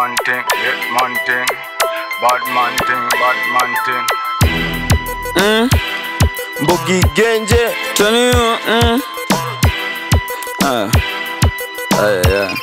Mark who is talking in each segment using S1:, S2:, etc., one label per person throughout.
S1: man thing, get man thing. Bad man thing, bad man thing.
S2: Mm.
S3: Mbogi Genje
S2: Tell you, mm. Ah. Ah, yeah.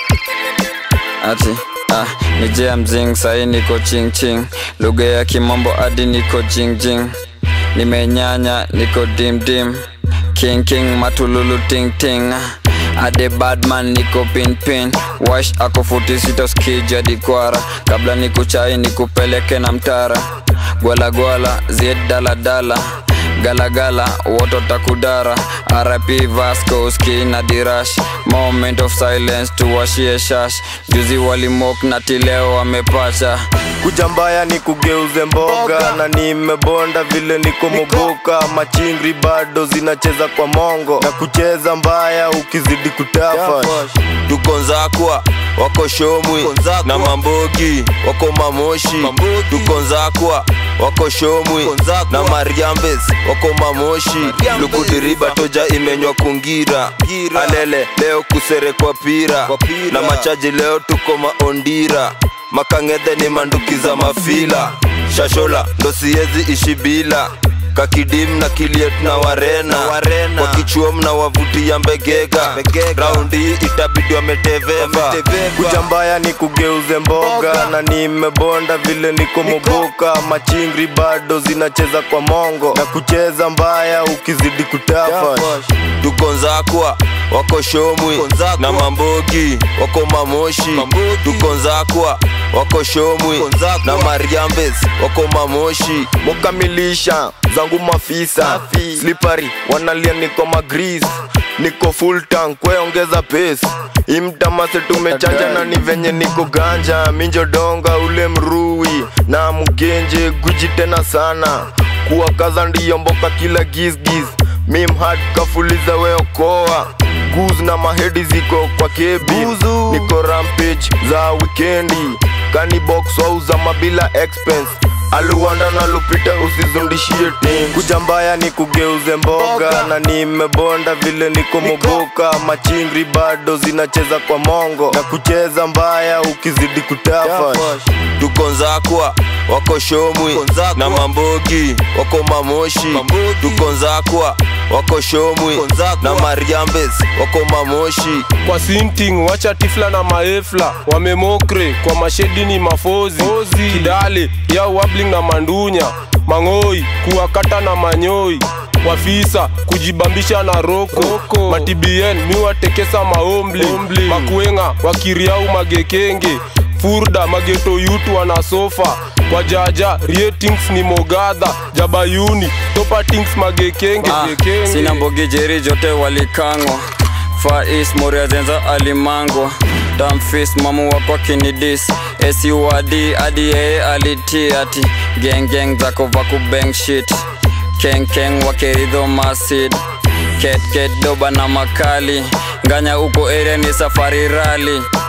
S2: Ati ah, ni jea mzing sahi niko ching ching lugha ya kimombo hadi niko jing jing nimenyanya niko dim dim king king matululu ting ting ade badman niko pin pin wash ako futi sita skija dikwara kabla nikuchai nikupeleke na mtara gwala gwala zied dala dala galagala woto takudara rip vasco ski na dirash moment of silence tuwashie shash juzi walimok na tileo wamepacha
S3: kuja mbaya ni kugeuze mboga na nimebonda vile niko moboka machingri bado zinacheza kwa mongo na kucheza mbaya ukizidi kutafa
S4: tuko nzakwa wako shomwi na mambogi wako mamoshi tuko nzakwa wako shomwi na mariambes wako mamoshi lukudiriba toja imenywa kungira alele leo kuserekwa pira na machaji leo tuko maondira makangedhe ni manduki za mafila shashola ndo siezi ishi bila kakidim na kiliet na warena, kwa kichuom na wavutia mbegega raundi hii itabidi wameteveva
S3: kuja mbaya ni kugeuze mboga na nimebonda vile niko moboka machingri bado zinacheza kwa mongo na kucheza mbaya ukizidi kutafa
S4: tuko nzakwa wako shomwi na mambogi wako mamoshi tuko nzakwa wako shomwi na mariambes wako mamoshi
S3: mukamilisha zangu mafisa slipari wanalia niko magris niko full tank kweongeza pace imtamase tumechanja na ni venye niko ganja minjodonga ule mrui na mgenje guji tena sana kuwakaza ndiyo mboka kila gisgis mimhad kafuliza weokoa guz na mahedi ziko kwa kebi niko rampage za wikendi kanibox wauza mabila expense aluwanda na lupita usizundishie tim kuja mbaya ni kugeuze mboga na nimebonda vile niko moboka machingri bado zinacheza kwa mongo na kucheza mbaya ukizidi kutafa
S4: tuko nzakwa wako shomwi na mambogi wako mamoshi tuko nzakwa wako shomwi na mariambes wako mamoshi
S5: kwa sinting wacha tifla na maefla wamemokre kwa mashedi ni mafozi kidale ya wabling na mandunya mang'oi kuwakata na manyoi wafisa kujibambisha na roko, matibien miwatekesa maombli makuenga wakiriau magekenge furda mageto yutu wana sofa kwa jaja ratings ni mogadha jabayuni topatings magekenge
S2: Ah,
S5: gekenge.
S2: sina mbogi jeri jote walikangwa Far East Moria zenza alimangwa Damfis mamu wako kinidis SUAD hadi yeye alitii ati Gang gang zako vaku bang shit Keng keng wakeridho masid Ket ket doba na makali Nganya uko area ni safari rally